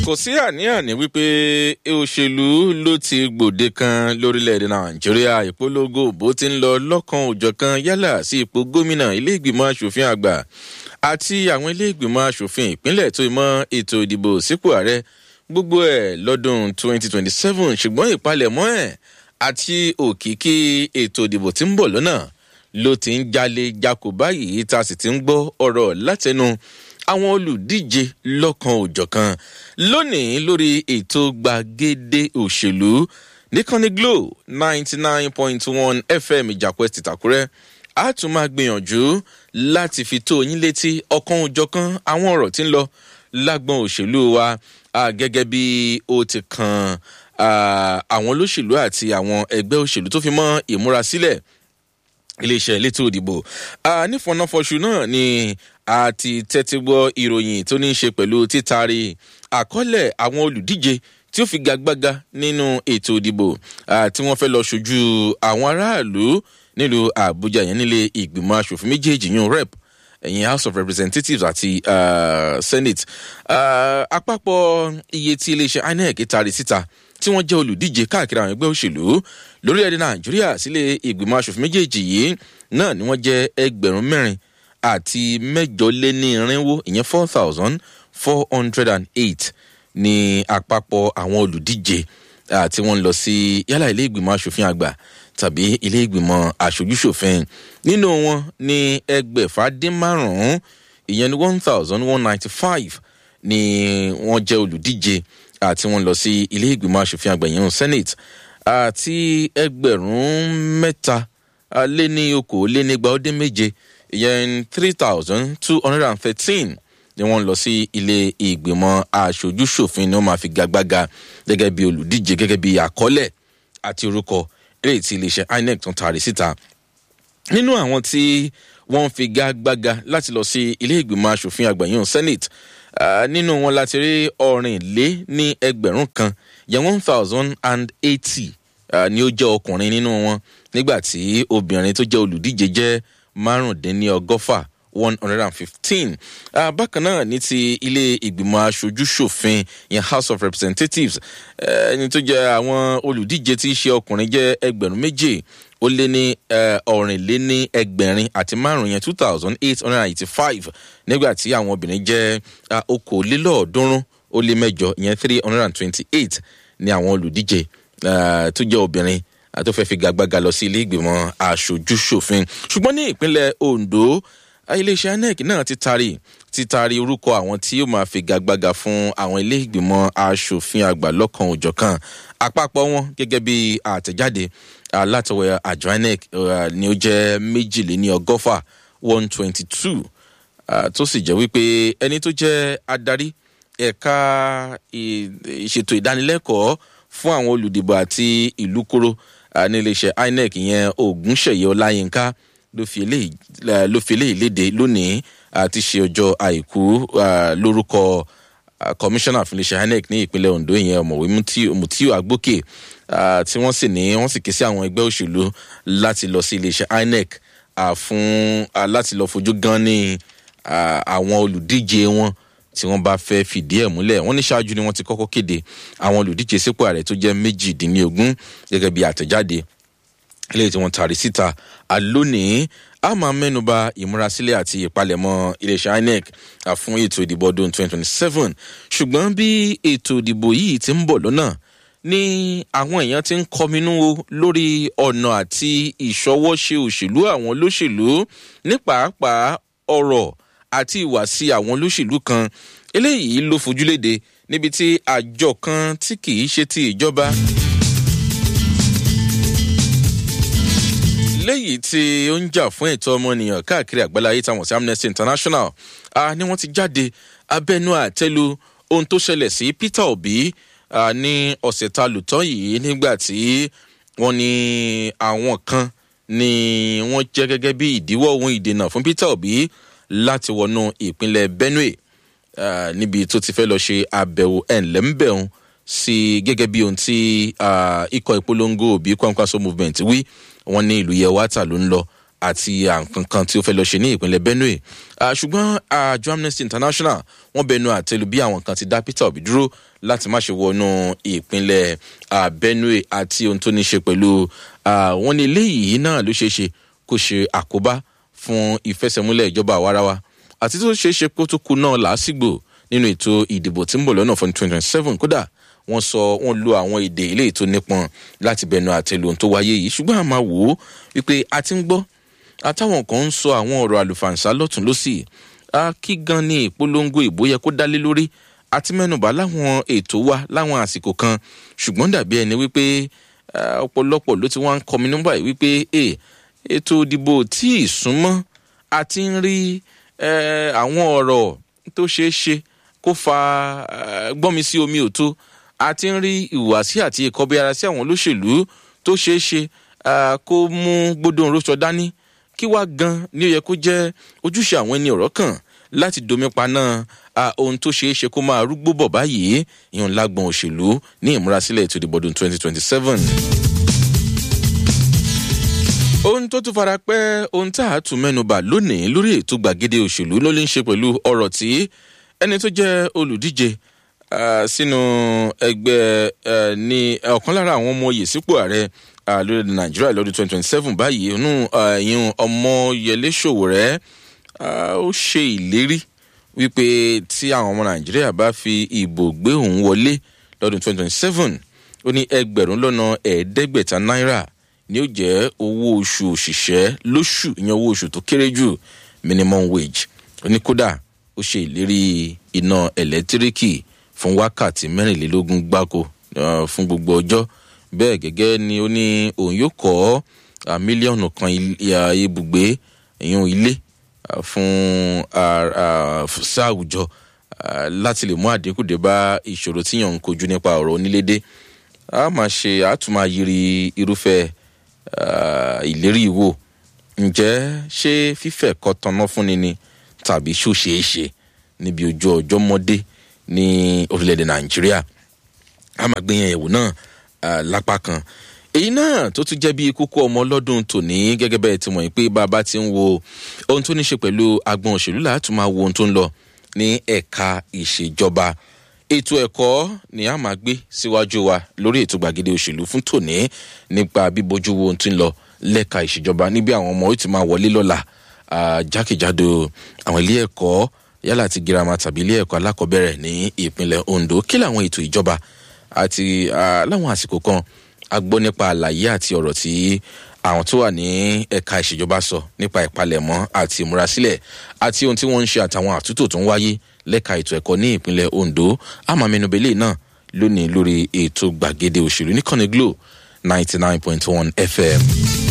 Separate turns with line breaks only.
kò sí àní-àní wípé òṣèlú ló ti gbòde kan lórílẹ̀‐èdè nàìjíríà ìpolongo bó ti ń lọ lọ́kan òjọ̀kan yálà sí ipò gómìnà ilé ìgbìmọ̀ asòfin àgbà àti àwọn ilé ìgbìmọ̀ asòfin ìpínlẹ̀ tó mọ ètò ìdìbò sípò ààrẹ gbogbo ẹ̀ lọ́dún 2027 ṣùgbọ́n ìpalẹ̀mọ́ ẹ̀ àti òkìkí ètò ìdìbò tí ń bọ̀ lọ́nà ló ti ń jalè jakò báyìí tá a sì ti ń gbọ́ ọ̀rọ̀ látẹnu àwọn olùdíje lọ́kan òjọ̀kan lónìí lórí ètò gbàgede òṣèlú nìkànnì glo ninety nine point one fm ìjàpẹ́ tìtàkùrẹ́ a tún máa gbìyànjú láti fi tó yín létí ọ̀kan òjọ̀kan àwọn ọ̀rọ̀ tí ń lọ lágbọn òṣèlú wa gẹ́gẹ́ bí ó ti kan àwọn olóṣèlú àti àwọn ẹgbẹ́ òṣèlú tó fi mọ́ ìmúrasílẹ̀ iléeṣẹ́ elétò òdìbò nífọ̀nàfọ̀ṣù náà ni a ti tẹ́tí gbọ́ ìròyìn tó ní í ṣe pẹ̀lú títari àkọọ́lẹ̀ àwọn olùdíje tí ó fi gagbága nínú ètò òdìbò tí wọ́n fẹ́ lọ ṣojú àwọn aráàlú nílùú àbújá yẹn nílé ìgbìmọ̀ asòfin méjèèjì yún rep ẹ̀yìn house of representatives àti uh, senate uh, àpapọ̀ iye tí iléeṣẹ́ inec tari síta tí wọ́n jẹ́ olùdíje káàkiri àwọn ẹgbẹ́ òṣèlú lórílẹ̀‐èdè nàìjíríà sílé ìgbìmọ̀ asòfin méjèèjì yìí náà ni wọ́n jẹ́ ẹgbẹ̀rún mẹ́rin àti mẹ́jọ lé ní irinwó ìyẹn four thousand four hundred and eight ní àpapọ̀ àwọn olùdíje tí wọ́n ń lọ sí yálà ilé ìgbìmọ̀ asòfin àgbà tàbí ilé ìgbìmọ̀ aṣojúṣòfin nínú wọn ní ẹgbẹ̀fà dín márùn-ún ìyẹn ní one thousand one ninety five ni wọ́n jẹ́ olùdíje àti wọ́n lọ sí ilé ìgbìmọ̀ asòfin àgbà yẹn senate àti ẹgbẹ̀rún mẹ́ta lé ní okòó lé nígbà ó dín méje ìyẹn three thousand two hundred and thirteen ni wọ́n lọ sí ilé ìgbìmọ̀ aṣojúṣòfin ni wọ́n máa fi gagbága gẹ́gẹ́ bí olùdíje gẹ́gẹ́ bí àkọọ́lẹ̀ àti orúkọ eré tí iléeṣẹ́ inec tún taari síta nínú àwọn tí wọ́n fi gagbága láti lọ sí ilé ìgbìmọ̀ asòfin àgbà yìí senate uh, nínú wọn láti rí ọ̀rìn lé ní ẹgbẹ̀rún kan yẹn one thousand and eighty ni ó jẹ́ ọkùnrin nínú wọn nígbà tí obìnrin tó jẹ́ olùdíje jẹ́ márùndínlọ́gọ́fà one hundred and fifteen bákan náà ní ti ilé ìgbìmọ̀ aṣojú-ṣòfin yẹn house of representatives ẹni tó jẹ́ àwọn olùdíje tí í ṣe ọkùnrin jẹ́ ẹgbẹ̀rún méje ó lé ní ọ̀rìn lé ní ẹgbẹ̀rin àti márùn yẹn two thousand eight hundred and eighty five nígbà tí àwọn obìnrin jẹ́ okòólélọ́ọ̀ọ́dúnrún ó lé mẹ́jọ ìyẹn three hundred and twenty eight ní àwọn olùdíje tó jẹ́ obìnrin tó fẹ́ fi gàgbága lọ sí ilé ìgbìmọ̀ aṣojú-ṣòfin ṣùgbọ́n ní ìpínlẹ̀ ondo iléeṣẹ́ inec náà ti taari ti taari orúkọ àwọn tí yóò máa fi gàgbága fún àwọn ilé ìgbìmọ̀ aṣòfin àgbà lọ́kàn òjọ̀kan àpapọ̀ wọn gẹ́gẹ́ bí àtẹ̀jáde látọwọ́ àjọ inec ni ó jẹ́ méjìléní ọgọ́fà one twenty two tó sì jẹ́ wípé ẹni tó jẹ́ adarí ẹ̀ka ìṣètò ìdánilẹ́kọ̀ọ́ fún àwọn olùdìbò àti ìlú kóró ní iléeṣẹ́ inec ìyẹn ògúnṣẹ̀yẹ ọláyínká ló fi eléyìí léde lónìí àti ṣe ọjọ́ àìkú lórúkọ kọmíṣánná fún iléeṣẹ́ inec ní ìpínlẹ̀ ondo ìyẹn ọ̀mọ̀wé mutiu agbókè tí wọ́n sì ní wọ́n sì ké sí àwọn ẹgbẹ́ òṣèlú láti lọ sí iléeṣẹ́ inec fún láti lọ fojú gan ní àwọn olùdíje wọn tí wọ́n bá fẹ́ fìdí ẹ̀ múlẹ̀ wọ́n ní ṣáájú ni wọ́n ti kọ́kọ́ kéde àwọn olùdíje sípò ààrẹ tó jẹ́ méjìdínlógún gẹ́gẹ́ bí àtẹ̀jáde eléyìí tí wọ́n taari síta àlónìí a máa mẹ́nuba ìmúrasílẹ̀ àti ìpalẹ̀mọ́ iléeṣẹ́ inec fún ètò ìdìbò ọdún 2027 ṣùgbọ́n bí ètò ìdìbò yìí ti ń bọ̀ lọ́nà ní àwọn èèyàn ti ń kọminú lórí ọ̀nà àti ìṣọwọ́ṣe òṣèlú àwọn olóṣèlú ní pàápàá ọ̀rọ̀ àti ìwàsí àwọn olóṣèlú kan eléyìí ló fojúléde níbi tí àjọ kan tí kì í ṣe ti ìjọba. léyìí tí ó ń jà fún ẹ̀tọ́ ọmọnìyàn káàkiri àgbáláyé táwọn sí amnesty international uh, ni wọ́n ti jáde abẹ́nú àtẹ́lu ohun tó ṣẹlẹ̀ sí peter obi uh, ní ọ̀sẹ̀ ta lùtọ́ yìí nígbà tí wọ́n ní àwọn kan ni wọ́n jẹ́ gẹ́gẹ́ bí ìdíwọ́ ohun ìdènà fún peter obi láti wọnú ìpínlẹ̀ benue uh, níbi tó ti fẹ́ lọ ṣe àbẹ̀wò ẹ̀ńlẹ́ńbẹ̀hún sí gẹ́gẹ́ bí ohun tí ikọ̀ ìpolongo òbí kwankwaso movement wí wọn ní ìlú yẹwàtà ló ń lọ àti àǹkankan tí ó fẹ́ lọ ṣe ní ìpínlẹ̀ benue ṣùgbọ́n àjọ amnesty international wọ́n bẹnu àtẹlu bí àwọn kan ti dá peter obi dúró láti má ṣe wọnú ìpínlẹ̀ benue àti ohun tó ní ṣe pẹ̀lú wọn ní eléyìí náà ló ṣeé ṣe kó ṣe àkóbá fún ìfẹsẹ̀múlẹ̀ ìjọba àwarawa àti tó ṣeé ṣe kó tó kú náà làásìgbò nínú ètò ìdìbò tí ń bọ̀ lọ́nà fún twenty twenty seven kódà wọ́n sọ wọ́n lo àwọn èdè ilé ètò nípọn láti bẹnu àtẹlu ohun tó wáyé yìí ṣùgbọ́n àmà wò ó wípé a ti ń gbọ́ àtàwọn kan ń sọ àwọn ọ̀rọ̀ àlùfàǹsá lọ́tún lọ́sì kí gan ni ìpolongo ìbò yẹ kó dálé lórí àti mẹ́nubà láwọn ètò wa láwọn àsìkò kan ṣùgbọ́n dàbí ẹni wípé ọ̀pọ̀lọpọ̀ ló ti wá ń kọmi nígbà yìí wípé ètò ìdìbò tí ì súnmọ́ a ti ń rí àwọn ọ̀rọ̀ tó ṣeé ṣe kó fa gbọ́nmi sí omi òtó a ti ń rí ìhùwàsí àti ìkọbi ara sí àwọn olóṣèlú tó ṣeé ṣe kó mú gbódò rọ́ṣọ dání kí wá gan ni ó yẹ kó jẹ́ ojúṣe àwọn ẹni ọ̀rọ̀ kan láti domi paná ohun tó ṣeé ṣe kó máa rúgbó bọ̀ báyìí ìyọ̀n lágbọ̀n òṣèlú ní ìmúrasílẹ̀ ètò ìdìbò ọdún twenty twenty seven. ohun tó tún fara pẹ́ ohun tá a tún mẹ́nuba lónìí lórí ètò gbàgede òṣèlú ló lè ń ṣe pẹ̀lú ọ̀rọ̀ tí ẹni tó jẹ́ olùdíje sínú ẹgbẹ́ ní ọ̀kan lára àwọn ọmọ oyè sípò ààrẹ lórílẹ̀ nàìjíríà lọ́dún twenty twenty seven báyìí inú ìyún ọmọyẹlé ṣòwòrẹ́ ó ṣe ìlérí wípé tí àwọn ọmọ nàìjíríà bá fi ìbò gbé òun wọlé lọ́dún twenty twenty seven ó ní ẹgbẹ̀rún lọ́nà ẹ̀ẹ́dẹ́gbẹ̀ta náírà ni ó jẹ́ owó oṣù òṣìṣẹ́ lóṣù ìyẹn owó oṣù tó kéré jù minimum wage ó ní kódà ó ṣe ìlérí iná ẹ̀lẹ́tíríkì fún wákàtí mẹ́rìnlélógún gbáko fún gbogbo ọjọ́ bẹ́ẹ̀ gẹ́gẹ́ ni ó ní òun yóò kọ́ mílíọ̀nù kan ibùgbé ìyún ilé fún sáàwùjọ láti lè mú àdínkù dé bá ìṣòro tíyàn ń kojú nípa ọ̀rọ̀ onílédé a máa ṣe àtúmọ̀ yiri irúfẹ́ ìlérí ìwò ǹjẹ́ ṣé fífẹ̀ kọ́ tanná fúnni ni tàbí ṣó ṣeé ṣe níbi ojú ọjọ́ mọ́dé ní orílẹ̀-èdè nàìjíríà a máa gbé yẹn ẹ̀wò náà lápá kan èyí náà tó tún jẹ́ bí kókó ọmọ ọlọ́dún tòní gẹ́gẹ́ bẹ́ẹ̀ ti mọ̀ pé bàbá ti ń wo ohun tó ní ṣe pẹ̀lú agbọn òṣèlú láti máa wo ohun tó ń lọ ní ẹ̀ka ìṣèjọba ètò ẹ̀kọ́ ni a máa gbé síwájú wa lórí ètò gbàgede òṣèlú fún tòní nípa bíbojú wo ohun tó ń lọ lẹ́ka ìṣèjọba níbi àwọn ọmọ ó ti máa wọlé lọ́la jákèjádò àwọn ilé ẹ̀kọ́ yálà ti girama tàbí ilé ẹ̀kọ́ alákọ̀ọ́bẹ̀rẹ̀ ní ìpínlẹ̀ ondo kí làwọn ètò ìjọba àti láwọn àsìkò kan a gbọ́ nípa àlàyé àti ọ̀rọ̀ tí àwọn tó wà ní ẹ̀ka ìṣèjọba sọ nípa ìpalẹ̀mọ́ àti ìmúrasílẹ̀ àti ohun tí wọ́n ń ṣe àtàwọn àtúntò tó ń wáyé lẹ́ka ètò ẹ̀kọ́ ní ìpínlẹ̀ ondo àmàmẹ́nubẹ́lẹ̀ náà lónìí lórí ètò gbàgede òṣèlú ní kọ́ni glo ninety nine point one fm.